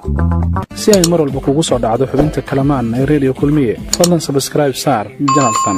si ay mar walba kugu soo dhacdo xubinta kalamaan ee redio kulmiye fadlan sabskraib saar janalkan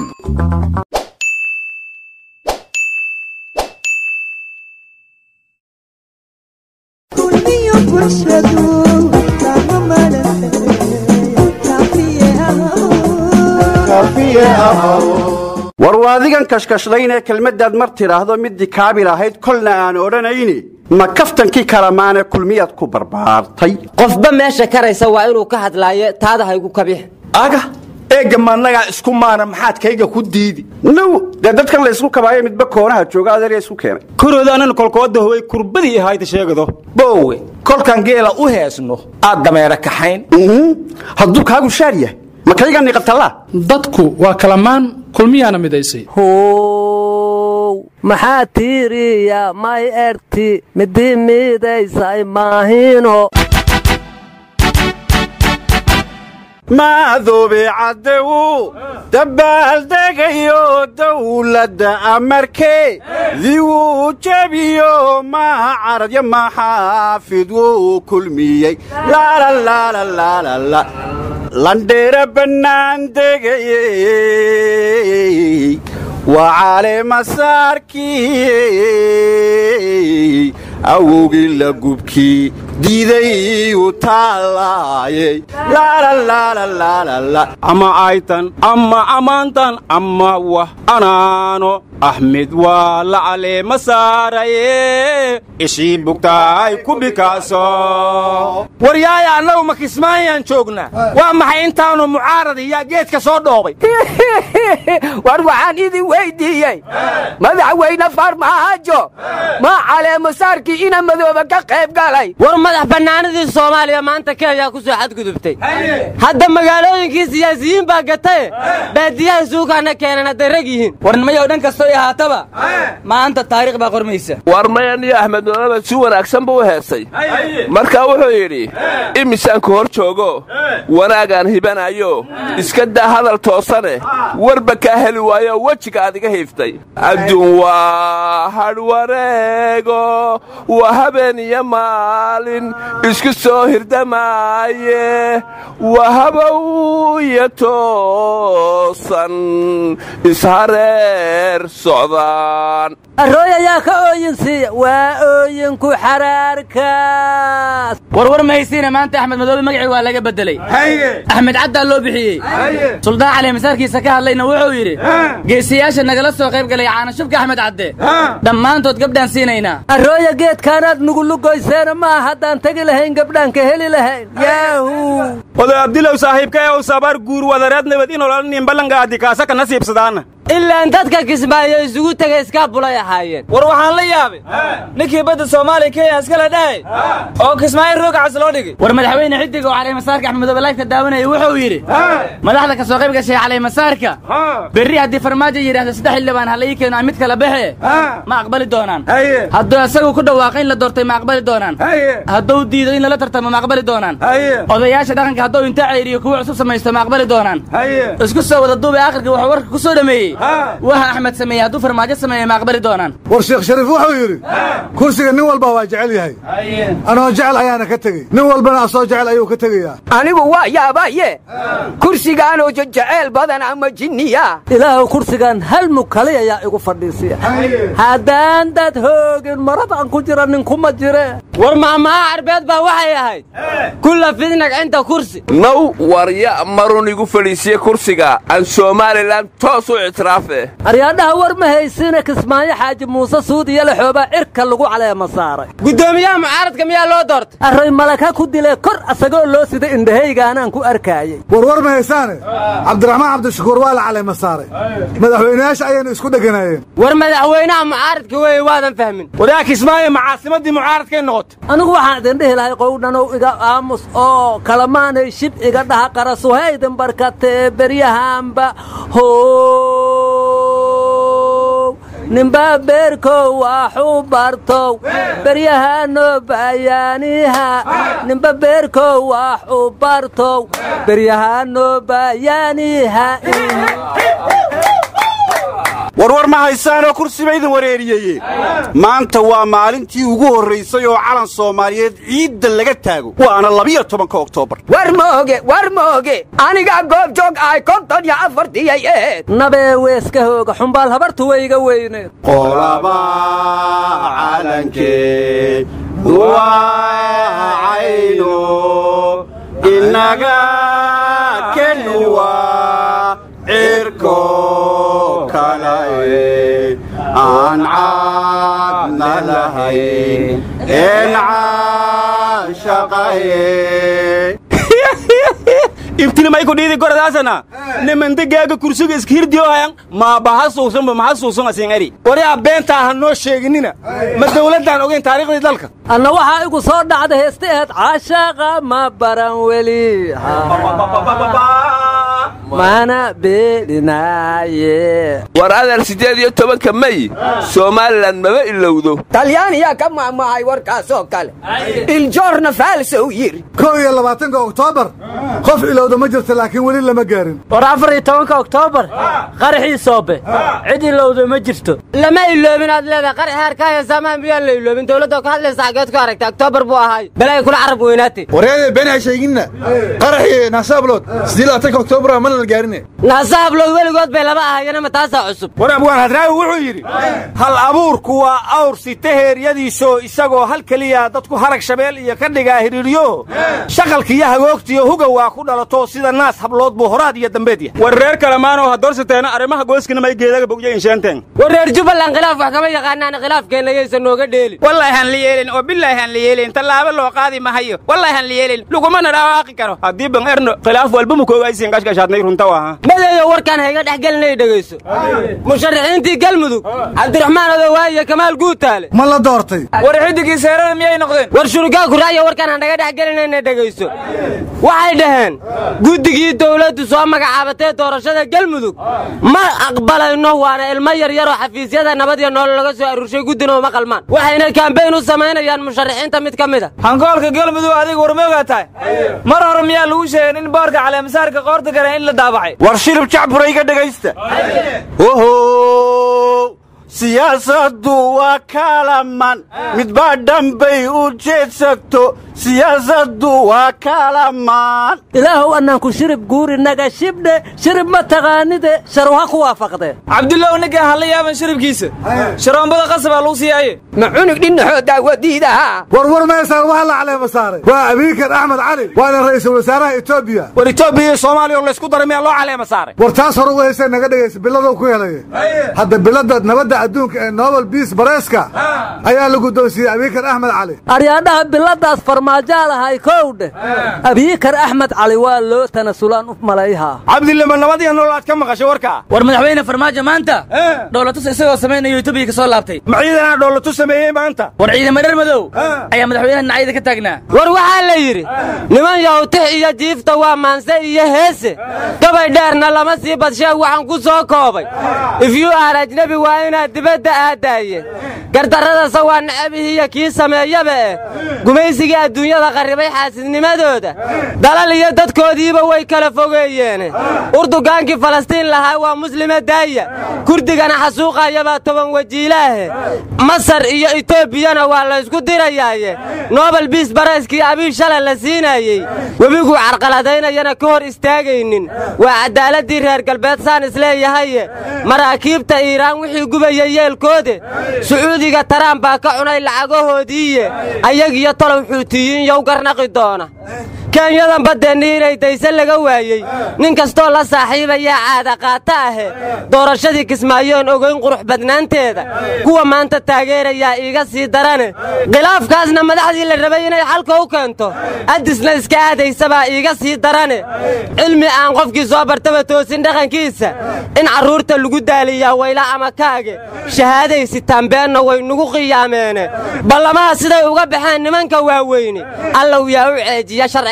war waadigan kashkashlayn ee kelmaddaad mar tidhaahdo middii kaabil ahayd kolna aan odhanayni ma kaftankii kalamaane kulmiyaad ku barbaartay qofba meesha karaysa waa inuu ka hadlaayo taada haygu kabix aga eegga maannagaa isku maana maxaad kayga ku diidi now dee dadkan laysku kabaayo midba koonaha jooga adeerya isku keenay kuroodaannan kolkooda howay kurbadii ahayda sheegado boowe kolkan geela u heesno aad dameera kaxayn hadduu kaagu shaar yahay ma kayga niqatallaa dadku waa kalamaan kulmiyaana midaysay how maxaa tiiriya may erti midii miidaysay maahino maadoobe caddewu dabbaaldegayo dawladda amarkee diwuu jebiyo maa caradyo maxaafid wuu kulmiyey laalalaalalaalala landheera bannaan degayey waa caleemasaarkii awowgii la gubkii diiday u taalaayey ama aytan ama amaantan ama wah anaano axmed waa la caleema saaraye ishii bugtaay ku bikaaso waryaaya annagu ma kismaayaan joognaa waa maxay intaanu mucaarad iyaa geedka soo dhoobay war waxaan idin weyddiiyey madaxweyne farmaajo ma caleemasaarkii ina madooba ka qayb galay war madax bannaanadii soomaaliya maanta kenya ku soo xadgudubtay hadda magaalooyinkii siyaasiyiin baa gataye baadiyaha suukaana keenan hadday rag yihiin war nimayow dhan kastoo i ahaataba maanta taariikh baa qormaysa war mayaniyo axmed noloba si wanaagsan buu u heesay markaa wuxuu yidhi imisaanku hor joogo wanaagaan hibanayo iska daa hadal toosane warba kaa heli waayo wejiga aad iga hiiftay adduun waa hadhwareego waa habeen iyo maalin isku soo hirdamaaye waa habow iyo toosan ishareer socdaan arooy ayaa ka ooyin siiya waa ooyinku xaraarkaas warwar mahaysiina maanta axmed madoobe magacii waa laga beddeley axmed caddaa loo bixiyey suldaan cali masaarkiisa ka hadlayna wuxuu yidhi geesiyaasha nagala soo qayb galay caanashubka axmed cadde dhammaantood gabdhaan siinaynaa arooya geedkaanaad nugulugoyseena maa haddaan tegi lahayn gabdhaan ka heli lahayn yaahu oday abdilow saaxiibka ee u sabar guur wadareed nabad inolalanin ballanka adikaasa ka nasiibsadaana ilaan dadka kismaayo isugu tegay iskaabulay ahaayeen war waxaan la yaabay ninkii badda soomaaliya kenya iskala dhahay oo kismaayo roogacas loo dhigay war madaxweyne xidig oo caleemasaarka axmed madoobe laygta daawanaya wuxuu yidhi madaxda ka soo qayb gashay caleemasaarka berri haddii farmaajo yidhaahdo saddex xildhibaan ha la ii keeno mid kala baxe ma aqbali doonaan hadduu isagu ku dhawaaqo in la doortay ma aqbali doonaan hadduu diido in lala tartamo ma aqbali doonaan odayaasha dhaqanka hadduu inta ceyriyo kuwa cusub samaysto ma aqbali doonaan isku soo wada duubay akhirka wuxuu warka ku soo dhameeyey waxa axmed sameeyey hadduu farmaajo sameeye ma aqbali doonaan war sheekh shariif wuxuu yidhi kursiga nin walba waa jecel yahay anoo jecel ayaana ka tegey nin walbana asoo jecel ayuu ka tegayaa anigu waa yaabaye kursigaanoo jeceyl badan ama jinniya ilaahu kursigan hal mug kaliyayaa igu fadhiisiya haddaan dad hoogin maradaan ku jira ninkuma jire war maamaha carbeed baa waxay ahayd kulla fidnag cinda kursi naw warya marun igu fadhiisiye kursiga aan somalilan toos u ictiraafe aryaadhaha war ma haysine kismaayo xaaji muuse suudiyo laxoobaa cirka lagu caleema saaray guddoomiyaha mucaaradka miyaa loo doortay array malaka ku dile kor asagoo loo sida indhahaygaanaan ku arkaayey warwar ma haysaane cabdiraxmaan cabdishakuur waa la caleema saaray madaxweynayaasha ayaynu isku dheganaayeen war madaxweynaha mucaaradka weeye waadan fahmin wadaa kismaayo macaasimaddii mucaaradkay noqotay anigu waxaan idin dhihi lahay qowdhanow iga aamus oo kalamaanay shib iga dhaha qarasuhaydin barkatee beryahaanba how ninbaa beerkow waxu bartow beryahanoo bayaaniha ninba beerkow waxu bartow beryahanoo bayaaniha warwar ma haysaanoo kursi ba idin wareeriyeye maanta waa maalintii ugu horraysay oo calan soomaaliyeed ciidda laga taago waana labiyo tobanka oktoobar war mooge war mooge anigaa goob joog ahay konton iyo afartiyay eed nabee weeska hooga xumbaal habartu wayga weyneed qolaba calankee duwacayno inaga kenuwa cirko kalae aan caadna lahayn een caashaqaye ibtinimay ku dhiidi goradaasana nimandegaaga kursiga iskihirdiyo hayan maa baha suusanba maha suusan asin eri waryaa beentaa ha noo sheeginina ma dawladdaan ogayn taariikhdii dalka anna waxaa igu soo dhacda heesta aheed caashaaqa ma baran weli mana beelinaaye war adeer siddeed iyo tobanka mey somalilan maba ilowdo talyaaniyaa ka maamahay warkaasoo kale iljoorna faalsow yiri kow iyo labaatanka oktoobar qof ilowda ma jirta laakiin weli lama gaarin war afar iyo tobanka oktoobar qaraxii soobe cid ilowda ma jirto lama iloobin aad leedahay qarax harkaaya saamaan miyaan la iloobin dowladda ka hadlaysa xageed ku aragtay oktoobar buu ahaay balay kula carab weynaatay wareede been ha sheeginna qaraxii naasaablood sidii labaatanka oktoobar mana la gaarine naasa hablood weligood bay laba ahayana ma taasaa cusub war abwaan hadraawi wuxuu yidhi hal abuurku waa awr sita heeryadiisoo isagoo hal keliya dadku harag shabeel iyo ka dhigaa hidhiidhyo shaqalkiiyo hagoogtiyo huga waa ku dhalato sida naas hablood buu horaad iyo dambeed yahay war reer kalemaanoo ha doorsateena arrimaha gooskina may geedaga bogyo insheenten war reer jubbaland khilaaf wax kama yaqaanaan khilaafkeenna yaysan nooga dheelin wallaahi han la yeelin oo bilaahi han la yeelin tallaabo loo qaadi mahayo wallaahi han la yeelin lagumana dhawaaqi karo haddii ban erno khilaaf walba ma koogaysiin gashgashaadnay runta waaha madeeyo warkaan hayga dhex gelinay dhegayso musharaxiintii galmudug cabdiraxmaan odowaa iyo kamaal guutaale ma la doortay war xiddigii seerada miyay noqdeen war shurugaa kuraayo warkaan aan naga dhex gelinayna dhegayso waxay dhaheen guddigii dawladdu soo magacaabatee doorashada galmudug ma aqbalayno waana ilmo yaryaroo xafiisyada nabad iyo noolo laga soo aruurshay guddina uma qalmaan waxayna kaambeyn u samaynayaan musharaxiinta mid ka mid a hankoolka galmudug adiga warmoogaa tahay mar hore miyaa lagu sheegin in boorka caleemasaarka qoorta gale in la daabacay war shilib jacbura iga dhegaysta oho siyaasaddu waa kaalaman midbaa dhambay u jeedsagto siyaasaddu waa kaalamaan ilaahow annaanku shirib guurinaga shibdhe shirib ma taqaanide sharu ha ku waafaqdee cabdullow ninkaan hala yaaban shiribkiisa sharoombada qasabaa lagu siiyaaye ma cunug dhinaxoo daawadiidaha warwar meesaan waxa la caleema saaray waa abiikan axmed cali waana ra'iisul wasaaraha etoobiya war etoobiya iyo soomaaliya oo laysku daray miyaa loo caleema saaray war taas hore u haysee naga dhegaysa biladou ku helaya hadda bilada nabadda adduunka ee nobel biis bareeska ayaa la guddoonsiiyey abiikan axmed cali aryaadhaha biladaas farmaajoa lahay kowdhe abiikar axmed cali waa loo tanasulaan u malayhaa cabdilama nabad iyo nolol aad ka maqashay warkaa war madaxweyne farmaajo maanta dhowlatus isagoo samaynayo etoobiya ka soo laabtay ma ciidanaa dhoolatu sameeyey maanta war ciidama dher madow ayaa madaxweynaha dhinacyada ka taagnaa war waxaa la yidhi niman yawtix iyo jiifta waa maanse iyo heese gabay dheerna lama sii badsheeg waxaan ku soo koobay ifyuu aan ajnebi waa inaad dibadda aadaaye gardarradase waa nacabihiiyo kii sameeyaba eh gumaysigii adduunyada qarribay xaasidnimadooda dalal iyo dadkoodiiba way kala fogeeyeene urdugaankii falastiin lahaa waa muslima daaya kurdigana xasuuqayabaa toban wajiilaahe masar iyo etoobiyana waa laysku dirayaaye nobel biis barayskii abiy shalay la siinaayey webiguu carqaladaynayana ka hor istaagaynin waa caddaaladdii reer galbeed saan isleeyahaye maraakiibta iiraan wixii gubaya yeelkoode sacuudiga taraan baa ka cunay lacagahoodiiye ayagiyo tolow xuutiyiin yow garnaqi doona kenyadan baddeenni inay dayse laga waayey nin kastoo la saaxiibayaa caada qaata ahe doorashadii kismaayoon ogayn qurux badnaanteeda kuwa maanta taageerayaa iiga sii darane khilaafkaasna madaxdii la rabay inay xalka u keento addisna iska aadaysabaa iiga sii darane cilmi aan qofkii soo bartaba toosin dhaqankiisa in carruurta lagu daaliyaa wayla ama kaage shahaaday sitaanbeenna way nugu qiyaameene ballamaha siday uga baxeen nimanka waaweyne allow yaa u ceejiya sharciga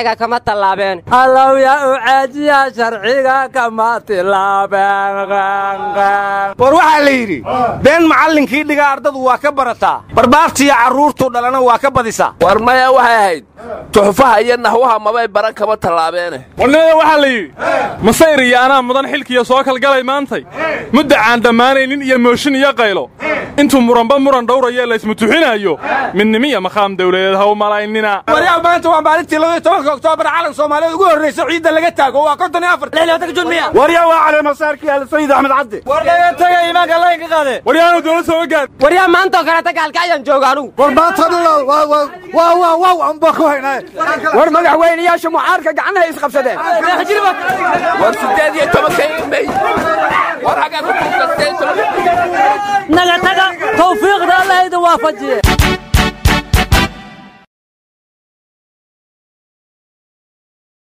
sharciga kama tallaabeen allow yaa u caajiya sharciga kama tilaabeen war waxaa la yidhi been macallinkii dhiga ardadu waa ka barataa barbaartiiyo carruurtuu dhalana waa ka badisaa war maya waxay ahayd tuxufaha iyo naxwaha mabay baran kama tallaabeene warnimada waxaa la yidhi masayr iyo anaa mudan xilkiiyo soo kalgalay maantay mudda aan dhammaanaynin iyo mooshin iyo qaylo intuu muranba muran dhowraya laysmutuxinaayo midnimiya maqaam dawladeed ha u malaynina waryaa maanta waa maalintii labaiyo tobanka oktoobar calan soomaaliyeed ugu horraysa ciidda laga taago waa konton iyo afar waryaa waa caleemasaarkii alsayid axmed cadde war laga taga imaanka laynka qaade waryaanu dowlad sooga gaad waryaa maantaoo kaleeta gaalkacyaan jooga anugu war maanta dhan waa waa waa waa waa anba ku haynaaye war madaxweynayaasha mucaarka gacmaha isqabsadeen war siddeed iyo tobanka imay war hagaa ku tuugta siddeed iyo tobanka naga taga tawfiiqda allah idin waafajiye